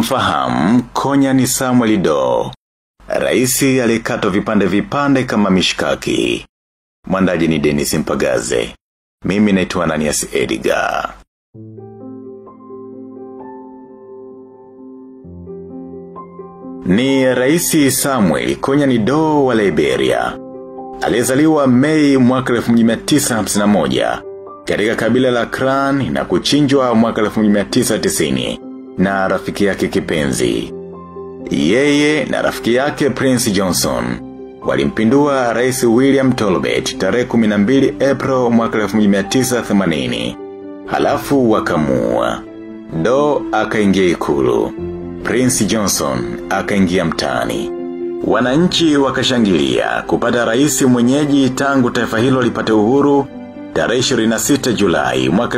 unamfahamu Konya ni Samuel Do. Raisi alikatwa vipande vipande kama mishkaki. Mwandaji ni Dennis Mpagaze. Mimi naitwa Ananias Edgar. Ni raisi Samuel Konya ni Do wa Liberia. Alizaliwa Mei mwaka 1951 katika kabila la Kran na kuchinjwa mwaka 1990 na rafiki yake kipenzi. Yeye na rafiki yake Prince Johnson walimpindua rais William Tolbert tarehe 12 April mwaka 1980. Halafu wakamua. Do akaingia ikulu. Prince Johnson akaingia mtaani. Wananchi wakashangilia kupata rais mwenyeji tangu taifa hilo lipate uhuru tarehe 26 Julai mwaka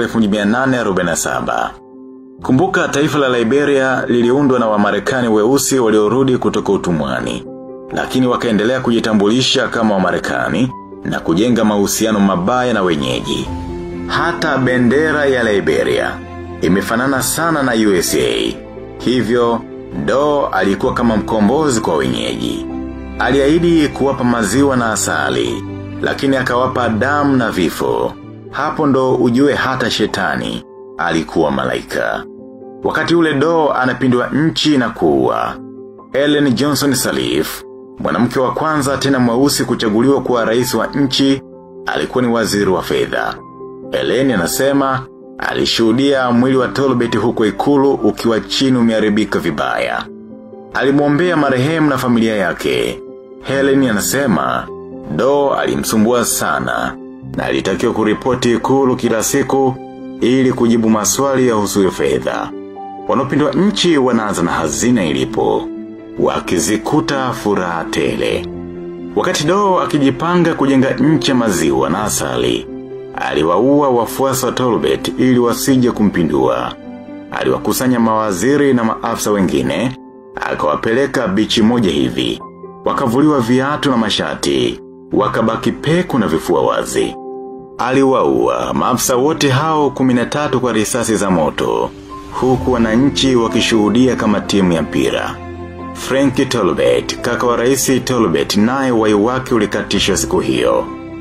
1847. Kumbuka taifa la Liberia liliundwa na wamarekani weusi waliorudi kutoka utumwani. Lakini wakaendelea kujitambulisha kama wamarekani na kujenga mahusiano mabaya na wenyeji. Hata bendera ya Liberia imefanana sana na USA. Hivyo, Do alikuwa kama mkombozi kwa wenyeji. Aliahidi kuwapa maziwa na asali, lakini akawapa damu na vifo. Hapo ndo ujue hata shetani alikuwa malaika. Wakati ule Do anapindua nchi na kuua. Ellen Johnson Sirleaf, mwanamke wa kwanza tena mweusi kuchaguliwa kuwa rais wa nchi, alikuwa ni waziri wa fedha. Ellen anasema, alishuhudia mwili wa Tolbert huko ikulu ukiwa chini umeharibika vibaya. Alimwombea marehemu na familia yake. Helen anasema, Do alimsumbua sana, na alitakiwa kuripoti ikulu kila siku ili kujibu maswali ya husu fedha. Wanaopindwa nchi wanaanza na hazina ilipo, wakizikuta furaha tele. Wakati Do akijipanga kujenga nchi ya maziwa na asali, aliwaua wafuasi wa Tolbert ili wasije kumpindua. Aliwakusanya mawaziri na maafisa wengine, akawapeleka bichi moja hivi. Wakavuliwa viatu na mashati, wakabaki peku na vifua wazi. Aliwaua maafisa wote hao 13 kwa risasi za moto, huku wananchi wakishuhudia kama timu ya mpira. Frank Tolbert, kaka wa raisi Tolbert naye wai wake ulikatishwa siku hiyo.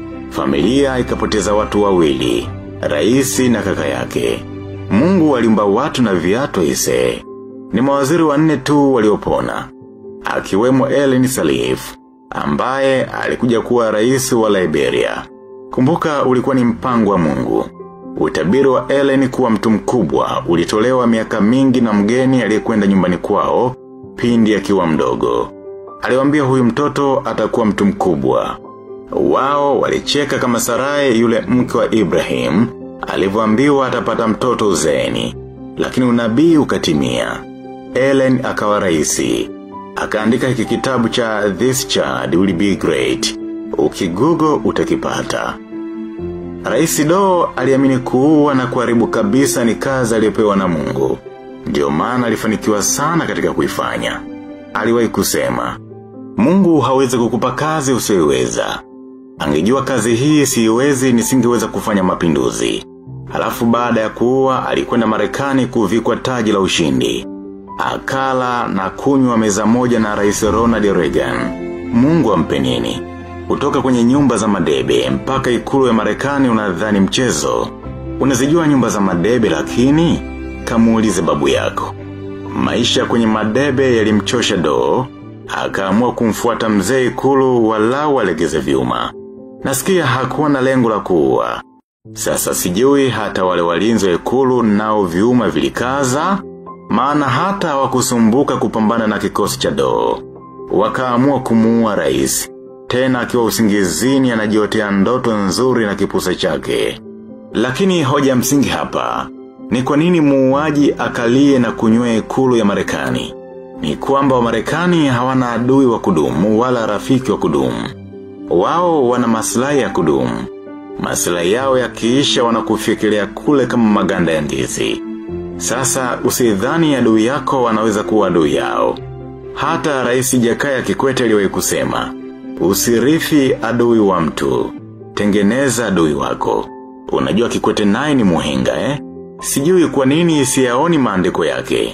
Familia ikapoteza watu wawili, raisi na kaka yake. Mungu aliumba watu na viatu ise. Ni mawaziri wanne tu waliopona. Akiwemo Ellen Sirleaf, ambaye alikuja kuwa rais wa Liberia. Kumbuka ulikuwa ni mpango wa mungu. Utabiri wa Ellen kuwa mtu mkubwa ulitolewa miaka mingi na mgeni aliyekwenda nyumbani kwao, pindi akiwa mdogo. Aliwambia huyu mtoto atakuwa mtu mkubwa. Wao walicheka kama Sarai yule mke wa Ibrahim, alivyoambiwa atapata mtoto uzeeni. Lakini unabii ukatimia. Ellen akawa raisi. Akaandika hiki kitabu cha This Child Will Be Great. Ukigugo utakipata. Raisi Do aliamini kuua na kuharibu kabisa ni kazi aliyopewa na mungu. Ndio maana alifanikiwa sana katika kuifanya. Aliwahi kusema, Mungu hawezi kukupa kazi usiyoiweza. Angejua kazi hii siiwezi nisingeweza kufanya mapinduzi. Halafu baada ya kuua alikwenda Marekani kuvikwa taji la ushindi. Akala na kunywa meza moja na Rais Ronald Reagan. Mungu ampe nini? Kutoka kwenye nyumba za madebe mpaka ikulu ya Marekani unadhani mchezo. Unazijua nyumba za madebe lakini kamuulize babu yako. Maisha kwenye madebe yalimchosha do, akaamua kumfuata mzee ikulu walau walegeze vyuma. Nasikia hakuwa na lengo la kuua. Sasa sijui hata wale walinzi wa ikulu nao vyuma vilikaza, maana hata hawakusumbuka kupambana na kikosi cha doo. Wakaamua kumuua rais, tena akiwa usingizini anajiotea ndoto nzuri na kipusa chake. Lakini hoja msingi hapa, ni kwa nini muuaji akalie na kunywe ikulu ya Marekani? Ni kwamba wa Marekani hawana adui wa kudumu wala rafiki wa kudumu. Wao wana maslahi ya kudumu. Maslahi yao yakiisha wanakufikiria kule kama maganda ya ndizi. Sasa usidhani adui yako wanaweza kuwa adui yao. Hata rais Jakaya Kikwete aliwahi kusema, usirithi adui wa mtu, tengeneza adui wako. Unajua Kikwete naye ni muhenga eh? Sijui kwa nini siyaoni maandiko yake.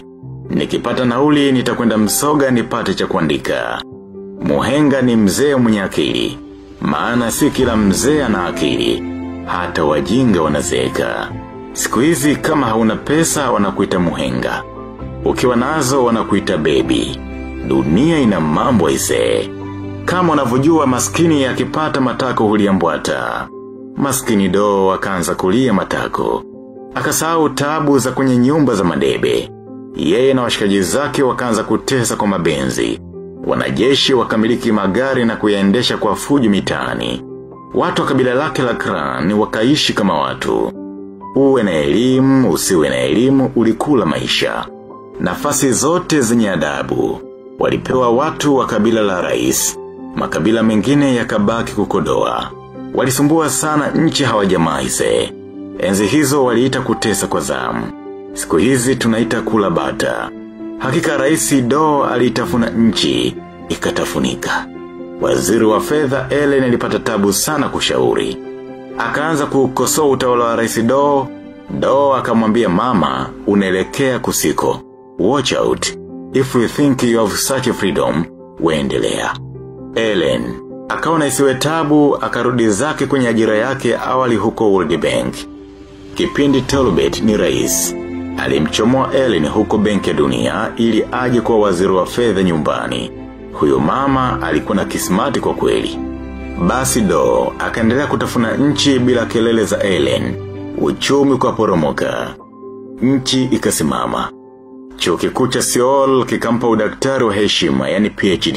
Nikipata nauli nitakwenda msoga nipate cha kuandika. Muhenga ni mzee mwenye akili. Maana si kila mzee ana akili. Hata wajinga wanazeeka. Siku hizi kama hauna pesa wanakuita muhenga. Ukiwa nazo wanakuita baby. Dunia ina mambo isee. Kama unavyojua maskini akipata matako huliambwata. Maskini doo akaanza kulia matako. Akasahau tabu za kwenye nyumba za madebe. Yeye na washikaji zake wakaanza kutesa kwa mabenzi. Wanajeshi wakamiliki magari na kuyaendesha kwa fujo mitaani. Watu wa kabila lake la kran wakaishi kama watu. Uwe na elimu, usiwe na elimu, ulikula maisha. Nafasi zote zenye adabu. Walipewa watu wa kabila la rais. Makabila mengine yakabaki kukodoa. Walisumbua sana nchi hawajamaise. Enzi hizo waliita kutesa kwa zamu. Siku hizi tunaita kula bata. Hakika raisi do alitafuna nchi, ikatafunika. Waziri wa fedha Ellen alipata tabu sana kushauri. Akaanza kukosoa utawala wa raisi do, do akamwambia mama, unaelekea kusiko. Watch out, if you think you have such a freedom, weendelea. Ellen, akaona isiwe tabu, akarudi zake kwenye ajira yake awali huko World Bank. Kipindi Tolbert ni rais. Alimchomoa Ellen huko benki ya dunia ili aje kwa waziri wa fedha nyumbani. Huyo mama alikuwa na kismati kwa kweli. Basi do, akaendelea kutafuna nchi bila kelele za Ellen. Uchumi kwa poromoka. Nchi ikasimama. Chuo kikuu cha Seoul kikampa udaktari wa heshima yani PhD.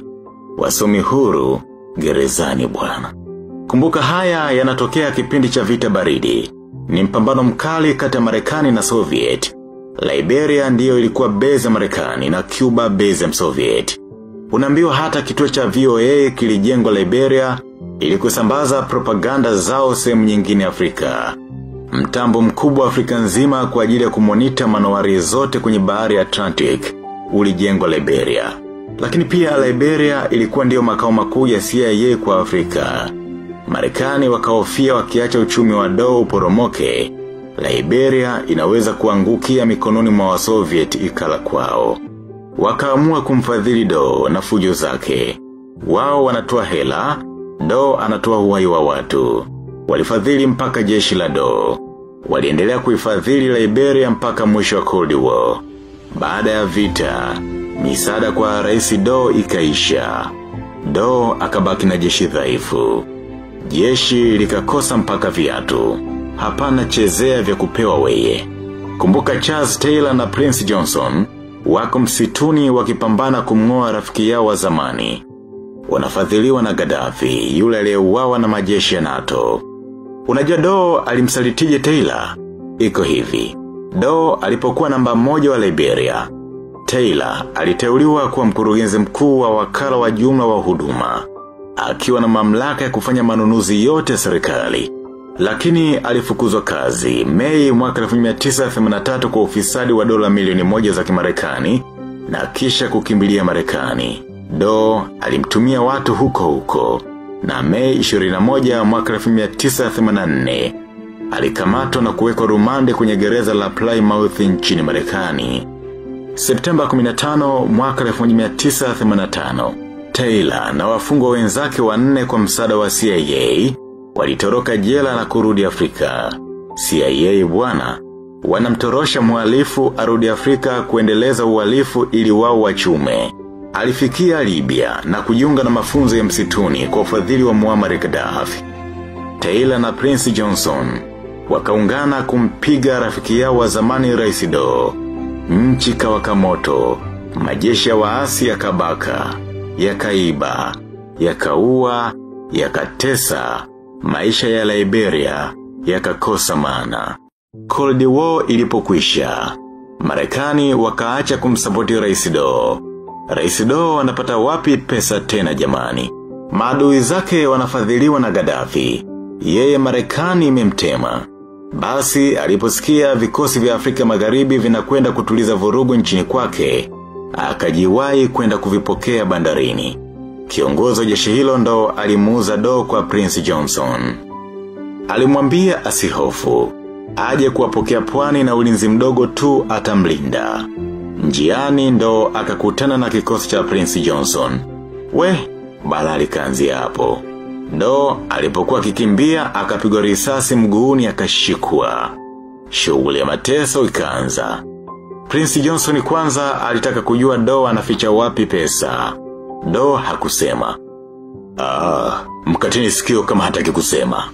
Wasomi huru, gerezani bwana. Kumbuka haya yanatokea kipindi cha vita baridi. Ni mpambano mkali kati ya Marekani na Soviet. Liberia ndiyo ilikuwa base ya Marekani na Cuba base ya Soviet. Unaambiwa hata kituo cha VOA kilijengwa Liberia ili kusambaza propaganda zao sehemu nyingine Afrika. Mtambo mkubwa Afrika nzima kwa ajili ya kumonita manowari zote kwenye bahari ya Atlantic ulijengwa Liberia. Lakini pia Liberia ilikuwa ndiyo makao makuu ya CIA kwa Afrika. Marekani wakahofia wakiacha uchumi wa doo uporomoke, Liberia inaweza kuangukia mikononi mwa wa Soviet ikala kwao. Wakaamua kumfadhili doo na fujo zake. Wao wanatoa hela, doo anatoa uhai wa watu. Walifadhili mpaka jeshi la doo. Waliendelea kuifadhili Liberia mpaka mwisho wa Cold War. Baada ya vita, misaada kwa rais doo ikaisha. Doo akabaki na jeshi dhaifu. Jeshi likakosa mpaka viatu. Hapana chezea vya kupewa weye. Kumbuka Charles Taylor na Prince Johnson, wako msituni wakipambana kumngoa rafiki yao wa zamani. Wanafadhiliwa na Gaddafi, yule aliyeuawa na majeshi ya NATO. Unajua Doo alimsalitije Taylor? Iko hivi. Doo alipokuwa namba moja wa Liberia. Taylor aliteuliwa kuwa mkurugenzi mkuu wa wakala wa jumla wa huduma akiwa na mamlaka ya kufanya manunuzi yote ya serikali. Lakini alifukuzwa kazi, mei mwaka 1983 kwa ufisadi wa dola milioni moja za kimarekani na kisha kukimbilia marekani. Do alimtumia watu huko huko, na mei 21 mwaka 1984 alikamatwa na kuwekwa rumande kwenye gereza la Plymouth nchini marekani. Septemba 15 mwaka 1985 Taylor na wafungwa wenzake wanne kwa msaada wa CIA walitoroka jela na kurudi Afrika. CIA bwana wanamtorosha mhalifu arudi Afrika kuendeleza uhalifu ili wao wachume. Alifikia Libya na kujiunga na mafunzo ya msituni kwa ufadhili wa Muammar Gaddafi. Taylor na Prince Johnson wakaungana kumpiga rafiki yao wa zamani Rais Do. Nchi kawaka moto, majeshi ya waasi yakabaka yakaiba, yakaua, yakatesa, maisha ya Liberia, yakakosa maana. Cold War ilipokwisha. Marekani wakaacha kumsapoti Rais Do. Rais Do anapata wapi pesa tena jamani? Maadui zake wanafadhiliwa na Gaddafi. Yeye Marekani imemtema. Basi aliposikia vikosi vya Afrika Magharibi vinakwenda kutuliza vurugu nchini kwake, akajiwahi kwenda kuvipokea bandarini. Kiongozi wa jeshi hilo ndo alimuuza do kwa Prince Johnson. Alimwambia asihofu, aje kuwapokea pwani na ulinzi mdogo tu atamlinda. Njiani ndo akakutana na kikosi cha Prince Johnson. We, bala likaanzia hapo. Ndo alipokuwa kikimbia akapigwa risasi mguuni akashikwa. Shughuli ya mateso ikaanza. Prince Johnson kwanza alitaka kujua Do anaficha wapi pesa. Do hakusema. Ah, mkatini sikio kama hataki kusema.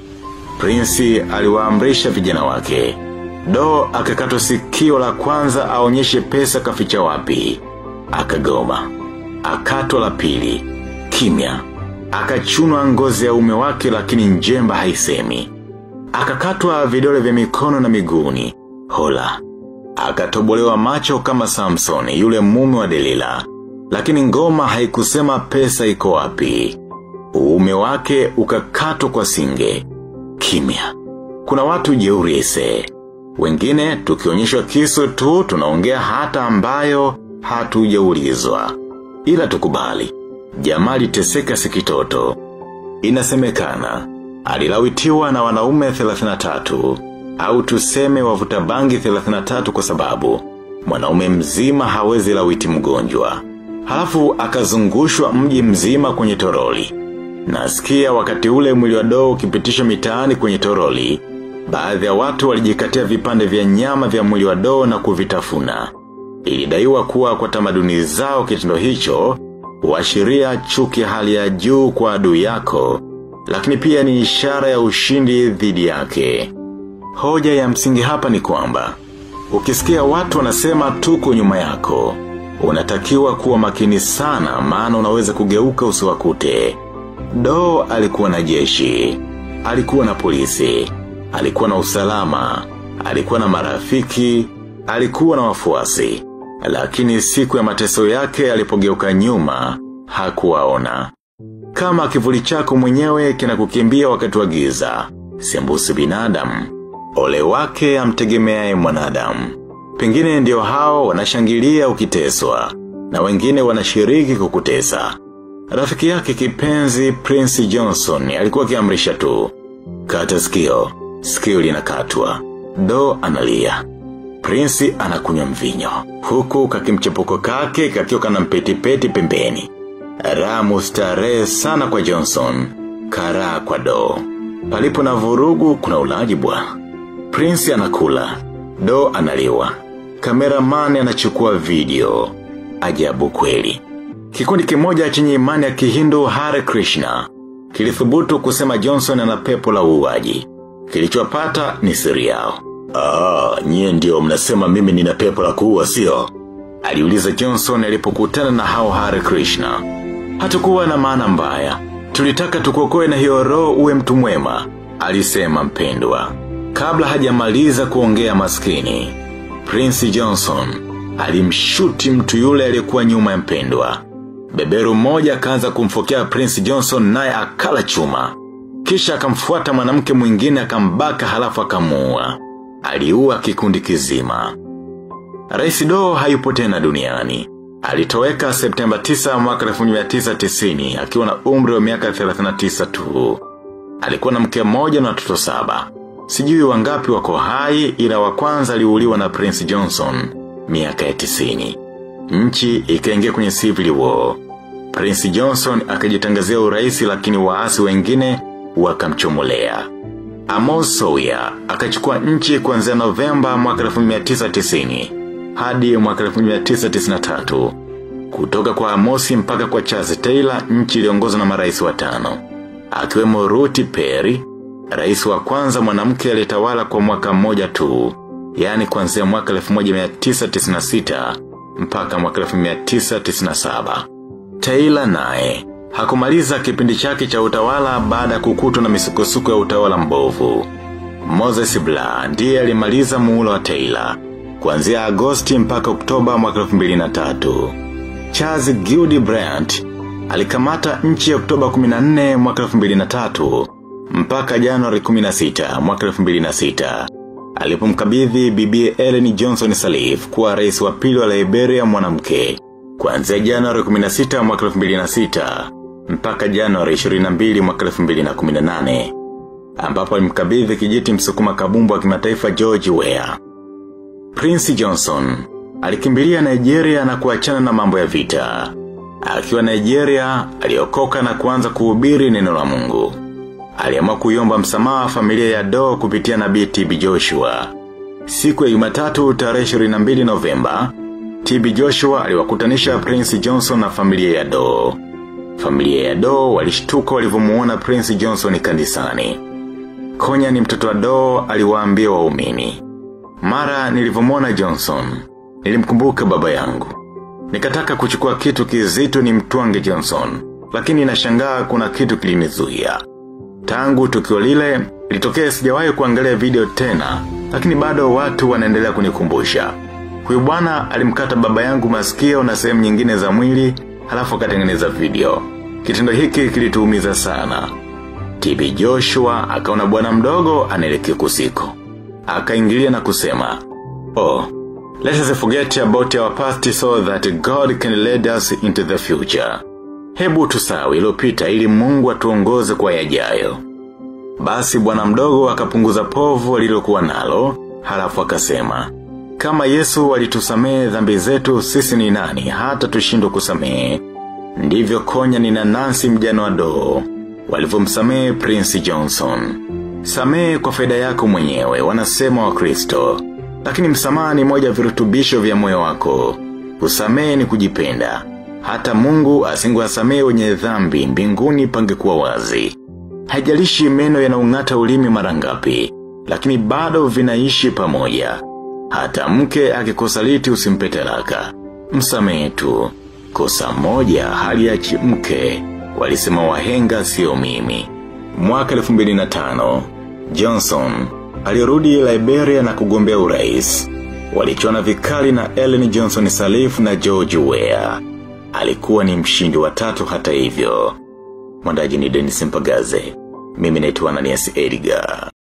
Prince aliwaamrisha vijana wake. Do akakatwa sikio la kwanza aonyeshe pesa kaficha wapi. Akagoma. Akatwa la pili. Kimya. Akachunwa ngozi ya ume wake lakini njemba haisemi. Akakatwa vidole vya mikono na miguuni. Hola. Akatobolewa macho kama Samson yule mume wa Delila. Lakini ngoma haikusema pesa iko wapi. Uume wake ukakatwa kwa singe. Kimya. Kuna watu jeuri ese. Wengine tukionyeshwa kisu tu tunaongea hata ambayo hatujaulizwa. Ila tukubali. Jamali teseka sikitoto. Inasemekana. Alilawitiwa na wanaume 33. Au tuseme wavuta bangi 33 kwa sababu. Mwanaume mzima hawezi lawiti mgonjwa. Halafu akazungushwa mji mzima kwenye toroli. Nasikia wakati ule mwili wa doo ukipitisha mitaani kwenye toroli, baadhi ya watu walijikatia vipande vya nyama vya mwili wa doo na kuvitafuna. Ilidaiwa kuwa kwa tamaduni zao kitendo hicho, huashiria chuki hali ya juu kwa adui yako, lakini pia ni ishara ya ushindi dhidi yake. Hoja ya msingi hapa ni kwamba, ukisikia watu wanasema tuko nyuma yako, unatakiwa kuwa makini sana maana unaweza kugeuka usiwakute. Do alikuwa na jeshi, alikuwa na polisi, alikuwa na usalama, alikuwa na marafiki, alikuwa na wafuasi. Lakini siku ya mateso yake alipogeuka nyuma, hakuwaona. Kama kivuli chako mwenyewe kina kukimbia wakati wa giza, sembusi binadamu, ole wake amtegemeaye mwanadamu. Pengine ndio hao wanashangilia ukiteswa, na wengine wanashiriki kukutesa. Rafiki yake kipenzi Prince Johnson alikuwa kiamrisha tu. Kata sikio, sikio linakatwa. Do analia. Prince anakunywa mvinyo. Huku kakimchepuko kake kakiwa kana mpeti peti pembeni. Ramu starehe sana kwa Johnson. Karaa kwa do. Palipo na vurugu kuna ulaji bwana. Prince anakula. Do analiwa. Kameraman anachukua video. Ajabu kweli. Kikundi kimoja chenye imani ya kihindu Hare Krishna. Kilithubutu kusema Johnson ana pepo la uuaji. Kilichopata ni siri yao. Ah, nyie ndio mnasema mimi nina pepo la kuua sio? Aliuliza Johnson alipokutana na hao Hare Krishna. Hatukuwa na maana mbaya. Tulitaka tukuokoe na hiyo roho uwe mtu mwema, alisema mpendwa. Kabla hajamaliza kuongea maskini, Prince Johnson alimshuti mtu yule aliyekuwa nyuma ya mpendwa. Beberu mmoja akaanza kumfokea Prince Johnson naye akala chuma. Kisha akamfuata mwanamke mwingine akambaka halafu akamuua. Aliua kikundi kizima. Rais Do hayupo tena duniani. Alitoweka Septemba 9 mwaka 1990 akiwa na umri wa miaka 39 tu. Alikuwa na mke mmoja na watoto saba. Sijui wangapi wako hai ila wa kwanza aliuliwa na Prince Johnson miaka ya 90. Nchi ikaingia kwenye civil war. Prince Johnson akajitangazia uraisi lakini waasi wengine wakamchomolea. Amos Sawyer akachukua nchi kuanzia Novemba mwaka 1990 hadi mwaka 1993. Kutoka kwa Amosi mpaka kwa Charles Taylor nchi iliongozwa na marais watano. Akiwemo Ruth Perry, rais wa kwanza mwanamke aliyetawala kwa mwaka mmoja tu, yani kuanzia mwaka 1996 mpaka mwaka 1997. Taylor naye hakumaliza kipindi chake cha utawala baada ya kukutwa na misukosuko ya utawala mbovu. Moses Blah ndiye alimaliza muhula wa Taylor kuanzia Agosti mpaka Oktoba mwaka 2003. Charles Gildy Bryant alikamata nchi ya Oktoba 14 mwaka 2003 mpaka Januari 16 mwaka 2006. Alipomkabidhi bibi Ellen Johnson Sirleaf kuwa rais wa pili wa Liberia mwanamke kuanzia Januari 16 mwaka 2006 mpaka Januari 22 mwaka 2018 ambapo alimkabidhi kijiti msukuma kabumbu wa kimataifa George Weah. Prince Johnson Alikimbilia Nigeria na kuachana na mambo ya vita. Akiwa Nigeria, aliokoka na kuanza kuhubiri neno la mungu. Aliamua kuiomba msamaha familia ya Doe kupitia nabii TB Joshua. Siku ya Jumatatu tarehe 22 Novemba, TB Joshua aliwakutanisha Prince Johnson na familia ya Doe. Familia ya Doe walishtuka walivyomuona Prince Johnson kanisani. Konya ni mtoto wa Doe aliwaambia waumini. Mara nilivyomwona Johnson, nilimkumbuka baba yangu. Nikataka kuchukua kitu kizito ni mtwange Johnson, lakini nashangaa kuna kitu kilinizuia. Tangu tukio lile, litokea sijawahi kuangalia video tena, lakini bado watu wanaendelea kunikumbusha. Huyu bwana alimkata baba yangu masikio na sehemu nyingine za mwili, halafu akatengeneza video. Kitendo hiki kilituumiza sana. TB Joshua akaona bwana mdogo anaelekea kusiko. Akaingilia na kusema, "Oh, let us forget about our past so that God can lead us into the future." Hebu tusahau iliyopita ili Mungu atuongoze kwa yajayo. Basi bwana mdogo akapunguza povu alilokuwa nalo, halafu akasema, kama Yesu alitusamehe dhambi zetu sisi ni nani hata tushindwe kusamehe. Ndivyo konya ni na Nancy mjano wa doo, walivyomsamehe Prince Johnson. Samehe kwa faida yako mwenyewe, wanasema wa Kristo. Lakini msamaha ni moja virutubisho vya moyo wako. Kusamehe ni kujipenda. Hata mungu asingewasamehe wenye dhambi mbinguni pangekuwa wazi. Haijalishi meno yanaung'ata ulimi mara ngapi, lakini bado vinaishi pamoja. Hata mke akikusaliti usimpe talaka. Msamehe tu. Kosa moja haliachi mke, walisema wahenga sio mimi. Mwaka 2005, Johnson alirudi Liberia na kugombea urais. Walichuana vikali na Ellen Johnson Sirleaf na George Weah. Alikuwa ni mshindi wa tatu hata hivyo. Mwandaji ni Dennis Mpagaze. Mimi naitwa Ananias Edgar.